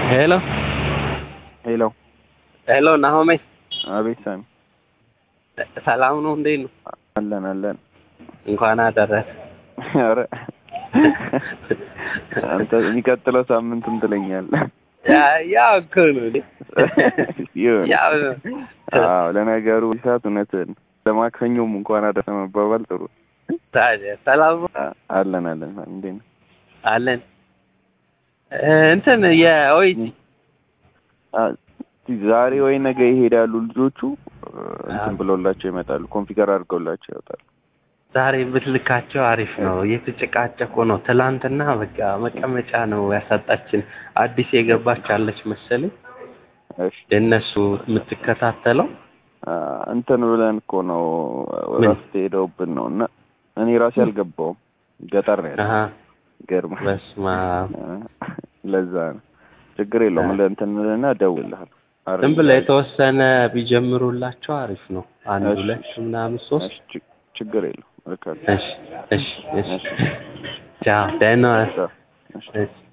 ሄሎ ሄሎ ሄሎ ናሆሜ አቤት ሳሚ ሰላም ነው? እንዴት ነው? አለን አለን እንኳን አደረሰ። ኧረ አንተ የሚቀጥለው ሳምንትም ትለኛለህ ያ- ያው እኮ ነው እንዴ። ይሁን ያው ነው። አዎ ለነገሩ ሰዓት እውነትህን ለማክሰኞም እንኳን አደረሰ መባባል ጥሩ ታዲያ ሰላም ነው? አ- አለን አለን ሳሚ እንዴት ነው አለን እ እንትን የኦይቲ አ- ዛሬ ወይ ነገ ይሄዳሉ ልጆቹ እ፣ እንትን ብለውላቸው ይመጣሉ ኮንፊገር አድርገውላቸው ይወጣሉ ዛሬ ብትልካቸው አሪፍ ነው። እየተጨቃጨቁ ነው። ትላንትና በቃ መቀመጫ ነው ያሳጣችን። አዲስ የገባች አለች መሰለኝ እሺ የእነሱ የምትከታተለው አ፣ እንትን ብለን እኮ ነው ምን? እረፍት ሄደውብን ነው እና እኔ ራሴ አልገባውም ገጠር ነው ያለው አሀ ገርማ በስመ አብ ለዛ ነው ችግር የለውም አ። ለእንትን ምልና እደውልልሃለሁ ዝም ብለህ የተወሰነ ቢጀምሩላቸው አሪፍ ነው። አንድ እሺ። ሁለት ምናምን ሶስት እሺ፣ ችግ- ችግር የለውም እልካለሁ እሺ እሺ እሺ ቻው ደህና ዋል። ቻው። እሺ እሺ